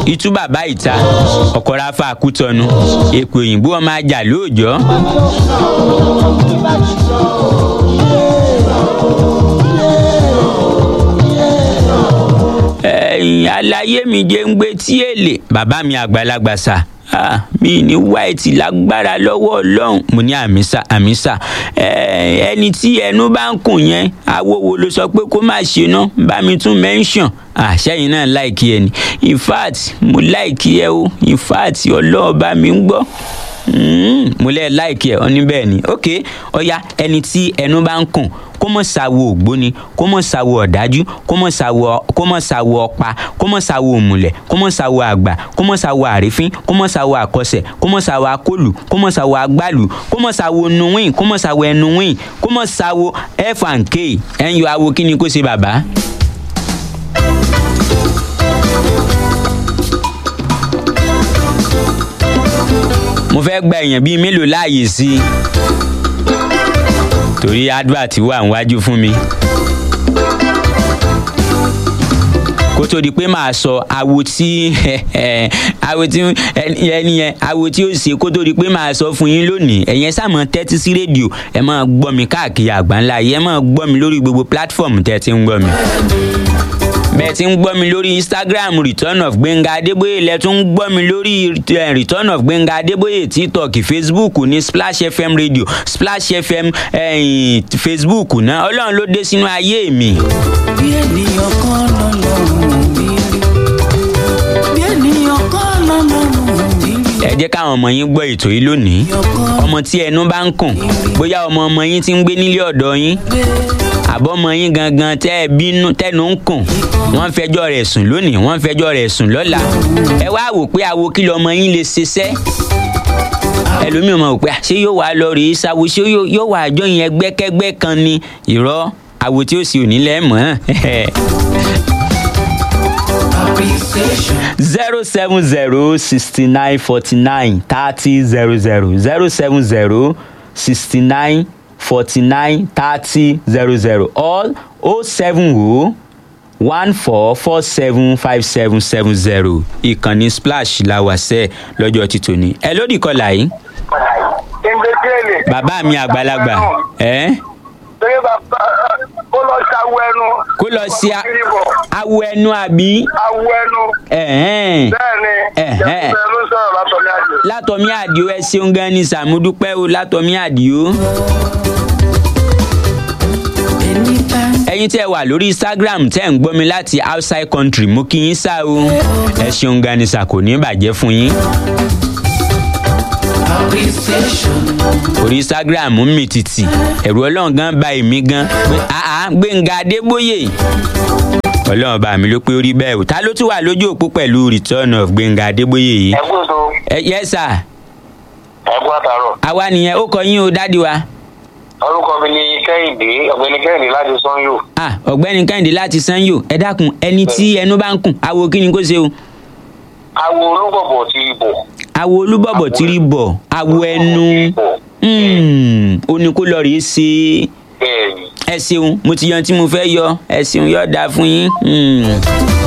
itú bàbá ìta ọkọ̀ ráfà kútọ́nu èpè òyìnbó ọmọ ajá lóòjọ́. ẹ̀yìn aláyé mi jẹ́ ń gbé tí èlé bàbá mi àgbàlagbà sà ah, mi ní white lágbára lọ́wọ́ ọlọ́run mo ní àmísà àmísà ẹni tí ẹnu bá ń kùn yẹn awówó ló sọ pé kó má ṣe ná bá mi tún mention àṣẹyìn náà láìkí ẹ ní in fact mo láìkí ẹ o in fact ọlọ́run bá mi ń gbọ́ mo lẹ́ láìkí ẹ ọ ní bẹ́ẹ̀ ni ok ọ̀ya ẹni tí ẹnu bá ń kùn kó mọ̀ ṣàwo ògbóni kó mọ̀ ṣàwo ọ̀dájú kó mọ̀ ṣàwo kó mọ̀ ṣàwo ọ̀pá kó mọ̀ ṣàwo òmùlẹ̀ kó mọ̀ ṣàwo àgbà kó mọ̀ ṣàwo àrífín kó mọ̀ ṣàwo àkọsẹ̀ kó mọ̀ ṣàwo akólù kó mọ̀ ṣàwo agbálù kó mọ̀ ṣàwo nuwìn kó mọ̀ ṣàwo ẹnuwìn kó mọ̀ ṣàwo f and k ẹ̀yọ awo kí ni kó ṣe bàbá. mo fẹ́ gba èèyàn bíi mélòó láàyè sí i torí advert wà níwájú fún mi. kó tó di pé màá sọ awo tí awo tí ẹni yẹn awo tí ó ṣe kó tó di pé màá sọ fún yín lónìí ẹ̀yẹn sàmọ́ tẹ́tí sí rédíò ẹ máa gbọ́ mi káàkiri àgbáńlá yìí ẹ máa gbọ́ mi lórí gbogbo platform tẹ́ ti ń gbọ́ mi bẹ́ẹ̀ ti ń gbọ́ mi lórí instagram return of gbẹ̀ngà adébóyè lẹ tún ń gbọ́ mi lórí return of gbẹ̀ngà adébóyè tiktok facebook ní splash fm radio splash fm eh, facebook náà ọlọ́run ló dé sínú ayé mi. bí ènìyàn kan lọ́lọ́run mi rí bí ènìyàn kan lọ́lọ́run mi rí ẹ jẹ́ káwọn ọmọ yín gbọ́ ètò yìí lónìí ọmọ tí ẹnu bá ń kùn bóyá ọmọ ọmọ yín ti ń gbé nílé ọ̀dọ́ yín àbọ̀mọ yín gangan tẹ́ ẹ bínú tẹ́nu ń kùn wọ́n fẹjọ́ rẹ̀ sùn lónìí wọ́n fẹjọ́ rẹ̀ sùn lọ́la ẹ wá wò pé àwo kí lọmọ yín lè ṣiṣẹ́ ẹlòmíràn mọ̀ pé ṣé yóò wá lọ rèé sáwo ṣé yóò wá àjọ yẹn gbẹ́kẹ́gbẹ́ kan ni ìrọ́ àwo tí ó sì ò ní lẹ́mọ̀ appreciation zero seven zero sixty nine forty nine thirty zero zero zero seven zero sixty nine forty nine thirty zero zero or o seven o one four four seven five seven seven zero ìkànnì splash la wà sẹ́ lọ́jọ́ ti tòní. ẹ lódì kọlà yìí ìgbésílẹ̀. bàbá mi àgbàlagbà ẹ Torí bàbá ó lọ ṣàwọ ẹnu. kó lọ sí a- Kìrìbọ̀, awọ ẹnu àbí awọ ẹnu. ẹ̀hẹ́n. Bẹ́ẹ̀ni, Ẹ̀hẹ́. ìjẹ̀bùsẹ̀ ló sọ̀rọ̀ látọ̀mí àjò. látọ̀mí àdìo ẹ ṣeun gan ni sàmúdúpẹ́ o látọ̀mí àdìo. anytime ẹ̀yin tẹ́ wà lórí instagram tẹ́ ń gbọ́ mi láti outside country mo kí yín sá o ẹ ṣeun gan ni sà kò ní bàjẹ́ fún yín appreciation orí instagram ń mì tìtì ẹ̀rù ọlọ́run gan ba èmi gan pé àá gbẹ̀ngà adébóyè ọlọ́run bá mi ló pé ó rí bẹ́ẹ̀ o ta ló tún wà lójú òpó pẹ̀lú return of gbẹ̀ngà adébóyè yìí Ẹ kú ètò, ẹ yẹ sà ẹ kú àtàrọ̀. àwa nìyẹn ó kọ yín o dádì wa Orúkọ mi ni Kẹ́hìndé, ọ̀gbẹ́ni Kẹ́hìndé láti Sanyo. ah ọ̀gbẹ́ni kẹ́hìndé láti sanyo ẹ dákun ẹni tí ẹnu bá ń kùn awo kí ni kó ṣe o. Awo olúbọ̀bọ̀ ti bọ̀. awo olúbọ̀bọ̀ tí rí bọ̀ awo ẹnu Mm, ó ní kó lọ rèé ṣe Bẹ́ẹ̀ni. ẹ ṣeun mo ti yan tí mo fẹ́ yọ ẹ ṣeun yọ dáa fún yín. Mm.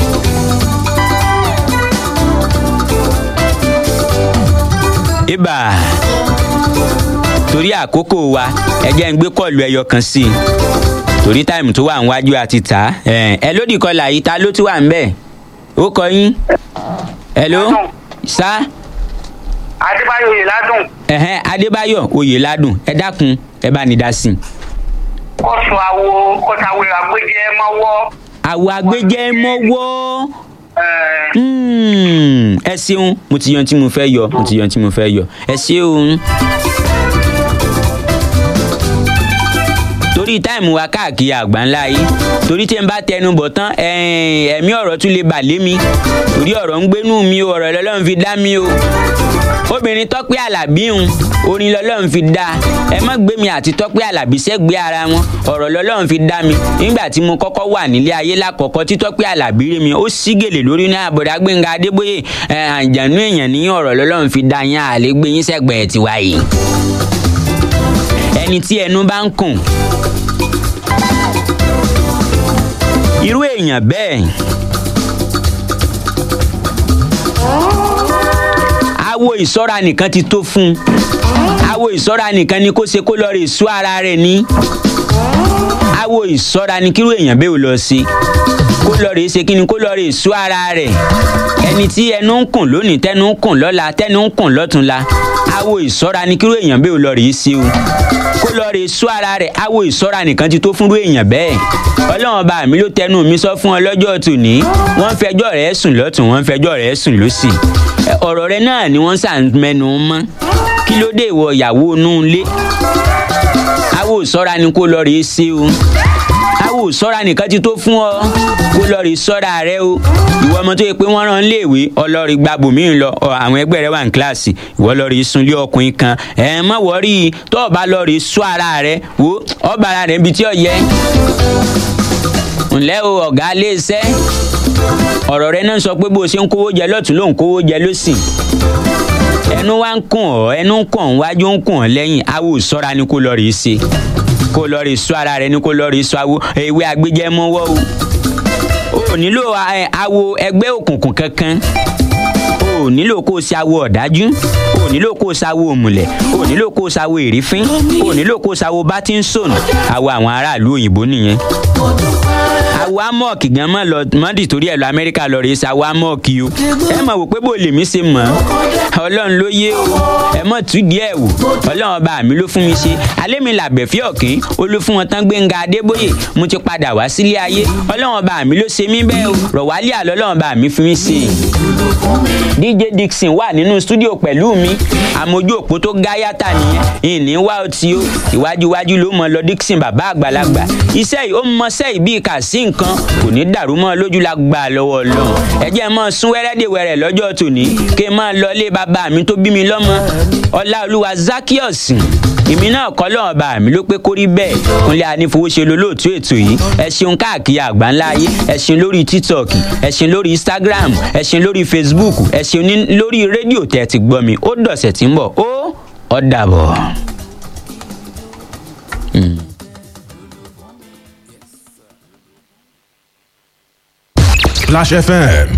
ibà torí àkókò wa ẹ jẹ́ ń gbé kọ́ọ̀lù ẹyọ kan sí i torí táìmù tó wà níwájú àti tà á ẹ ẹ lódì kọlà yìí ta ló tún wà ń bẹ̀ ó kọ yín ẹ ló sá Adébáyọ̀ yìí ládùn. ẹ̀hẹ́n adébáyọ̀ oyèládùn ẹ dákun ẹ bá ní dá sí i. Kọ́sù awo kọ́sàwé àgbéjẹ́ mọ́wọ́. àwọ̀ agbẹ́jẹ́ mọ́wọ́ Mm, ẹ ṣeun mo ti yan tí mo fẹ́ yọ mo ti yan tí mo fẹ́ yọ ẹ ṣeun. torí táìmù wa káàkiri àgbáńlá yìí torí tí n bá tẹnu bọ̀ tán ẹ̀ẹ́n, ẹ̀mí ọ̀rọ̀ tún lè bà lé mi torí ọ̀rọ̀ ń gbénú mi o ọ̀rọ̀ lọ́lọ́run fi dá mi o obìnrin tọ́pẹ́ àlàbí ń orin lọ́lọ́run fi dá ẹ má gbé mi àti tọ́pẹ́ àlàbí sẹ́gbẹ́ ara wọn ọ̀rọ̀ lọ́lọ́run fi dá mi nígbà tí mo kọ́kọ́ wà nílé ayé lákọ̀ọ́kọ́ tí tọ́pẹ́ àlàbí rí mi ó sí gèlè lórí ní àbọ̀dá gbẹ̀ngà adébóyè ẹ̀ àjànú èèyàn ní ọ̀rọ̀ lọ́lọ́run fi dá yín àlẹ́ gbé yín sẹ́gbẹ̀ẹ́ tiwa yìí ẹni tí ẹnu bá ń kùn irú èèyàn bẹ́ẹ̀ awo ìṣọ́ra nìkan ti tó fún un awo ìṣọ́ra nìkan ni kó ṣe kó lọ rè sú ara rẹ̀ ní awo ìṣọ́ra ni kírú èèyàn bẹ́ẹ̀ ò lọ sí kó lọ rè ṣe kí ni kó lọ rè sú ara rẹ̀ ẹni tí ẹnu ń kùn lónìí tẹnu ń kùn lọ́la tẹnu ń kùn lọ́túnla awo ìṣọ́ra ni kírú èèyàn bẹ́ẹ̀ ò lọ rè sí o kó lọ rè sú ara rẹ̀ awo ìṣọ́ra nìkan ti tó fúnrú èèyàn bẹ́ẹ̀ ọlọ́run ọba mi ló tẹnu mi sọ fún ọ lọ́jọ́ tòní wọ́n ń fẹjọ́ rẹ̀ sùn lọ́tún wọ́n ń fẹjọ́ rẹ̀ sùn lọ́sì Ẹ, ọ̀rọ̀ rẹ náà ni wọ́n sàn mẹ́nu mọ́ kí ló dé ìwọ ìyàwó inú ilé awo ìṣọ́ra ni kó lọ rè sí o awo ìṣọ́ra nìkan ti tó fún ọ kó lọ rí sọ́ra rẹ o ìwọ ọmọ tó yẹ pé wọ́n rán léèwé ọlọ́rí gbàgbọ́ mi lọ ọ, àwọn ẹgbẹ́ rẹ wà ní kíláàsì ìwọ lọ rí sunlé ọkùnrin kan ẹ̀ mọ̀ wọ́rí tó o bá lọ rí sọ ara rẹ wo ọba ara rẹ ibi tí ó yẹ ǹlẹ́ o ọ̀gá iléeṣẹ́ ọ̀rọ̀ rẹ náà sọ pé bó o ṣe ń kówó jẹ lọ́tún ló ń kówó jẹ lọ́sì ẹnu wa ń kùn ọ́ ẹnu ń kùn ọ́ wájú ń kùn ọ́ lẹ́yìn awo ìṣọ́ra ni kó lọ rí ṣe kó lọ rí sọ ara rẹ ni kó lọ rí sọ awo ewé agbẹjẹmọwọ o ò nílò ẹ, awo ẹgbẹ́ òkùnkùn kankan o ò nílò kó o ṣe awo ọ̀dájú o ò nílò kó o ṣe awo òmùlẹ̀ o ò nílò kó o ṣe awo èrífín o ò nílò kó o ṣe awo bátíńsọ̀nù awo àwọn aráàlú òyìnbó nìyẹn awo amọ̀ọ̀kì gan mọ̀ lọ mọ́dì torí ẹ̀ lọ amẹ́ríkà lọ rèé sa awo amọ̀ọ̀kì o ẹ mọ̀ wò pé bó lèmi ṣe mọ̀ ọ́ ọlọ́run ló yé o ẹ mọ̀ tú díẹ̀ wò ọlọ́run ọba mi ló fún mi ṣe alẹ́ mi làbẹ̀fẹ́ ọ̀kín olú fún wọn tán gbẹ̀ngà adébóyè mo ti padà wá sílé ayé ọlọ́run ọba mi ló ṣe mí bẹ́ẹ̀ o rọ̀wálé àlọ́ ọlọ́run ọba mi fi mí ṣe dj dixon wà nínú stúdíò pẹ̀lú mi àmójú òpó tó gáyàtà nìyẹn ìní wá ọtí o ìwájú iwájú ló mọ lọ dixon bàbá àgbàlagbà iṣẹ́ yìí ó mọṣẹ́ yìí bíi kà sí nǹkan kò ní dàrú mọ́ ọ lójú la gbà lọ́wọ́ ọlọ́run ẹ jẹ́ mọ́ sún wẹ́rẹ́dẹ̀wẹ̀rẹ̀ lọ́jọ́ tòní kí n máa lọ ilé bàbá mi tó bí mi lọ́mọ ọláolúwa zakios èmi náà kọ́ lọ́wọ́ bá mi ló pé kó rí bẹ́ẹ̀ kúnlẹ̀ anífowóṣe lolóòtú ètò yìí ẹ ṣeun káàkiri àgbáńlá ayé ẹ ṣeun lórí tiktok ẹ ṣeun lórí instagram ẹ ṣeun lórí facebook ẹ ṣeun ní- lórí rédíò tẹ́ ẹ ti gbọ́ mi ó dọ̀sẹ̀ tí ń bọ̀ ó ó dàbọ̀. Splash FM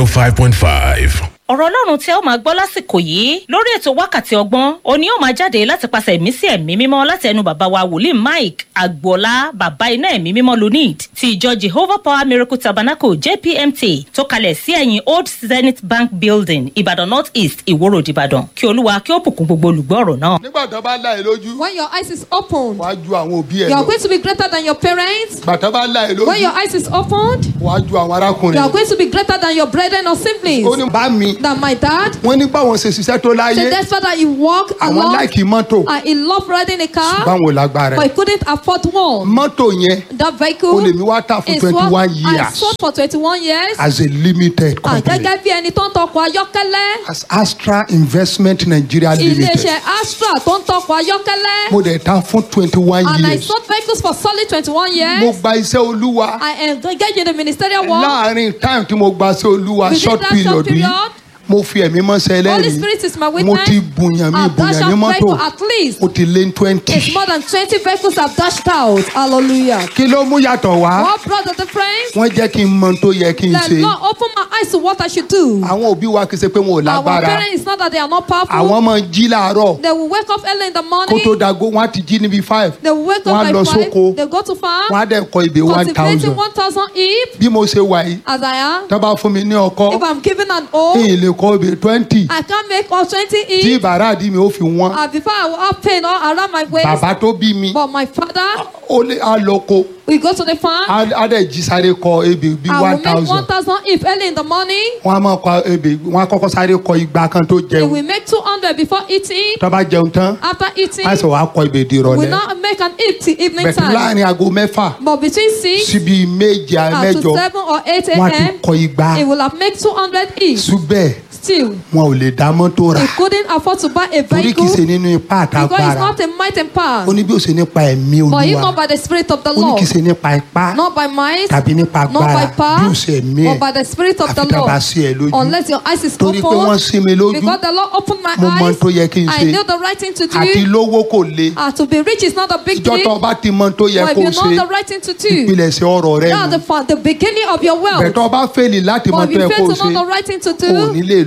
105.5. ọ̀rọ̀ ọlọ́run tí ẹ ó máa gbọ́ lásìkò yìí lórí ètò wákàtí ọgbọ́n òní ó máa jáde láti pàṣẹ ẹ̀mí sí ẹ̀mí mímọ́ láti ẹnu bàbá wa wòlíì mike agboola bàbá iná ẹ̀mí mímọ́ lunid ti ìjọ jehovah power miracle tabernacle jpmt tó kalẹ̀ sí ẹ̀yìn old zenith bank building ìbàdàn north east ìwòrò ìbàdàn kí olúwa kí ó bùkún gbogbo olùgbọ́ ọ̀rọ̀ náà. nígbà tó bá láì lójú When your eyes is opened, wàá ju àwọn òbí ẹ you are lọ going to be greater than your parents. nígbà tó bá láì When your lójú eyes is opened, wàá ju àwọn you arákùnrin are going to be greater than your brethren or siblings. ó ní bá mi Than my dad. wọ́n ní báwọn ṣe ṣiṣẹ́ tó Say láyé that's why that he walked àwọn along láìkì mọ́tò and he loved riding a car, báwọn lágbára but ẹ̀ he couldn't afford one. mọ́tò yẹn That ó vehicle lè mi wá tà fún is twenty what one I years sold for twenty-one years. as a limited Ah, company Gẹ́gẹ́ bí ẹni tó ń tọkọ̀ ayọ́kẹ́lẹ́. as Astra Investment Nigeria Limited Ilé-iṣẹ́ Astra tó ń tọkọ̀ ayọ́kẹ́lẹ́. mo dẹ̀ ta fún twenty one And I years sold vehicles for solid twenty-one mo years. gba iṣẹ́ olúwa I engaged in the ministerial work. láàárín time tí mo gba iṣẹ́ olúwa Within short that period short yìí period, mo fi ẹ̀mí mọ́sẹ̀ Holy Spirit is my ẹlẹ́rìí witness. mo ti bùyàn mi I've dashed bùyàn ní out mọ́tò vehicle at least. ó ti lé ní twenty. It's more than 20 vehicles I've dashed out. Hallelujah. kí ló mú yàtọ̀ wá What brought the difference? wọ́n jẹ́ kí n mọ tó yẹ kí n The ṣe Lord opened my eyes to what I should do. àwọn òbí wa kì í ṣe pé wọn ò Our lágbára parents, it's not that they are not powerful. àwọn ọmọ jí láàárọ̀ They will wake up early in the kó morning. tó dago wọn á ti jí níbi five They will wake wọ́n á up lọ by five. sóko They go to farm. wọ́n á dẹ̀ kọ ibè one Cultivating thousand 1,000 each bí mo ṣe wà yìí as I am. tó bá fún mi ní ọkọ If I'm given an kí O, n lè kọ ibè twenty I can't make all 20 tí each. bàrà àdí mi ó fi wọ́n Uh, before I will have pain all around my waist. bàbá tó bí mi But my father, ó lé á lọ ko we go to the farm. á á dẹ̀ jí sáré kọ ebè bí I one will make thousand 1,000 if early in the morning. wọ́n á máa kọ ebè wọ́n á kọ́kọ́ sáré kọ igba kan tó They jẹun will make 200 before eating. tó bá jẹun tán After eating, á sọ wàá kọ ibè di we ìrọ̀lẹ́ now make an eat till evening bẹ̀tẹ̀ time. láàrin aago mẹ́fà But between 6 síbi méje and mẹ́jọ to 7 or 8 wọ́n á ti a.m., kọ igba it will have made 200 each. ṣùgbẹ́ Still, wọn ò lè dá mọ́tò rà he couldn't afford to buy a torí kì í ṣe vehicle nínú ipá because it's àtàgbára not a might and power. ó ní bí ó ṣe nípa ẹ̀mí But if olúwa not by the Spirit of the ó ní Lord, kì í ṣe nípa ipá not by might, tàbí nípa not by agbára bí ó power, ṣe ẹ̀mí ẹ̀ but by the Spirit of the àfi tá a bá Lord. sí ẹ lójú Unless your eyes is torí pé wọ́n open, sí mi lójú because the Lord opened my mo mọ ohun eyes, tó yẹ kí n I ṣe knew the right thing to àti do. lówó kò le Ah, to be rich is not a big ìjọ deal. tó o bá ti mọ ohun tó yẹ But if kó o you ṣe know the right thing to do, ìpilẹ̀ṣẹ̀ ọ̀rọ̀ rẹ that's nù the, fa- the beginning of your wealth. bẹ̀tọ̀ o bá fèlì láti mọ But ohun if tó you yẹ kó fail o to know ṣe the right thing to o ò ní do, lè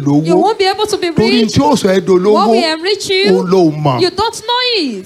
dolówó You won't be able to be torí rich. tí ó sọ ẹ́ What dolówó will enrich òun you? ló mọ̀ You don't know it.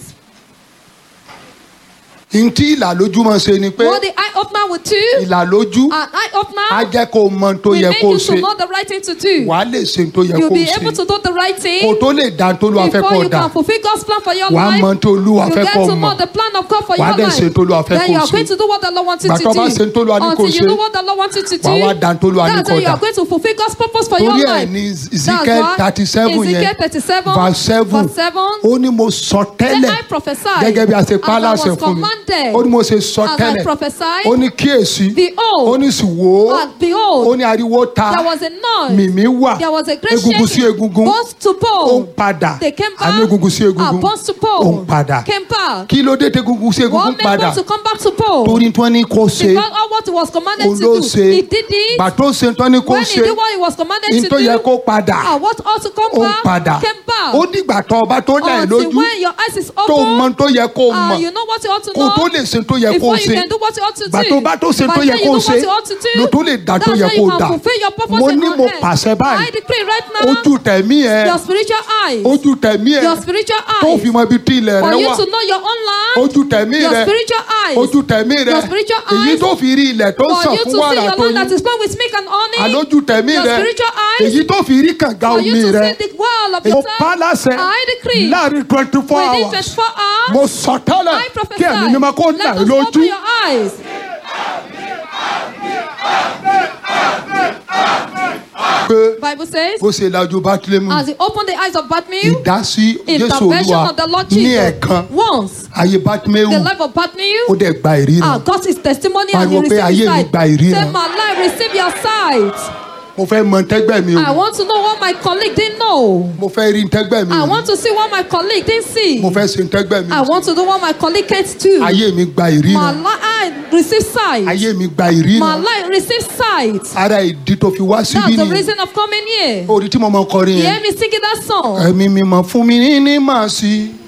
ntí ìlàlójú máa ṣe ni pé What the eye opener will do, ìlàlójú an eye á opener jẹ́ kó o mọ ohun tó will yẹ make kó o you ṣe to know the right thing to do. wàá lè ṣe ohun tó yẹ You'll kó o be able ṣe to do the right kó o thing tó lè dá ohun tó lọ́wọ́ fẹ́ kó before o you dà can fulfill God's plan for your wàá life. mọ ohun tó Olúwa You fẹ́ get kó o to mọ̀ know the plan of God for Wàá your dẹ̀ life. ṣe ohun tó Olúwa fẹ́ Then kó o you are ṣe. going to do what the Lord wants you Gbà to tó bá ṣe ohun tó do. Olúwa ní kó o Until you ṣe, know what the Lord wants you to do. wàá wá dá ohun tó Olúwa ní That's kó o when you dà. are going to fulfill God's purpose for your torí ẹ̀ life. ní That's Ezekiel why thirty seven Ezekiel yẹn 37 verse seven verse 7 ó ní mo sọ Then tẹ́lẹ̀ I prophesied gẹ́gẹ́ bí a ṣe pa á as I láṣẹ was fún mi commanded. ó ní mo ṣe sọ As I tẹ́lẹ̀ prophesied, ó ní kíyèsí Behold, ó ní sì wò ó and behold, ó ní ariwo ta there was a noise. mìmí wà There was a great egungun sí shaking. egungun Bones to ó ń bone. padà They came back. àní egungun sí Ah, egungun bones to ó ń bone. padà Came back. kí ló dé tí egungun sí egungun What made padà bones to come back to bone? torí tí wọ́n ní kó ṣe Because of what he was commanded òun to ló do. ṣe He did it. gbà tó ṣe tí wọ́n ní kó When he ṣe did what he was commanded ní to tó yẹ do. kó padà Ah, what ought to come ó ń back? padà Came back. ó dìgbà tó ọba tó dà ẹ́ Until lójú when your eyes is tó open. mọ tó yẹ kó Ah, mọ̀ you know what you ought to kó know. tó lè ṣe tó yẹ kó Before you ṣe can do what you ought to do. gbà tó bá tó ṣe By tó yẹ then you kó know ṣe what you ought to do. ló tó lè dá tó That's yẹ how kó you can dà fulfill your purpose mo in ní your mo hand. pàṣẹ I báyìí decree right now. ojú tẹ̀mí ẹ Your spiritual eyes. ojú tẹ̀mí ẹ Your spiritual tó eyes. fi mọ ibi tí ilẹ̀ For rẹ you wà to know your own land. ojú tẹ̀mí Your rẹ spiritual eyes. ojú tẹ̀mí rẹ Your spiritual èyí eyes. tó fi rí ilẹ̀ tó For sàn you to fún see wàrà your tó land that yí is flowing with milk and honey. àlójú tẹ̀mí Your rẹ spiritual eyes. èyí tó fi rí kànga For omi you to rẹ see the well of mo your pa á láṣẹ I decree. láàrin twenty four Within hours 24 hours. mo sọ tẹ́lẹ̀ I prophesy. kí ẹ̀mí mímọ́ kó là Let ẹ́ us lójú open your eyes. pé Bible says, bó ṣe lajú bátìlẹ́mù as he opened the eyes of Bartimaeus, ìdásí jésù intervention olúwa of the Lord ní Jesus, ẹ̀ẹ̀kan once ayé bátìmẹ́wù the life of Bartimaeus, ó dẹ̀ gba ah, ìríran got his testimony and he Pariwo pé received ayé his mi sight. gba ìríran. Say, my life, receive your sight. mo fẹ́ mọ tẹ́gbẹ́ mi I o want to know what my colleague didn't know. mo fẹ́ rí tẹ́gbẹ́ mi I o want to see what my colleague didn't see. mo fẹ́ ṣe tẹ́gbẹ́ mi I o want to do what my colleague can't do. ayé mi gba My ìríran life, I receive sight. ayé mi gba My ìríran life receive sight. ara ìdí tó fi wá síbí That's the nìyẹn reason of coming here. orí tí mo mọ kọrin You yẹn hear me singing that song? ẹ̀mí mi mọ̀ fún mi ní ní màá sí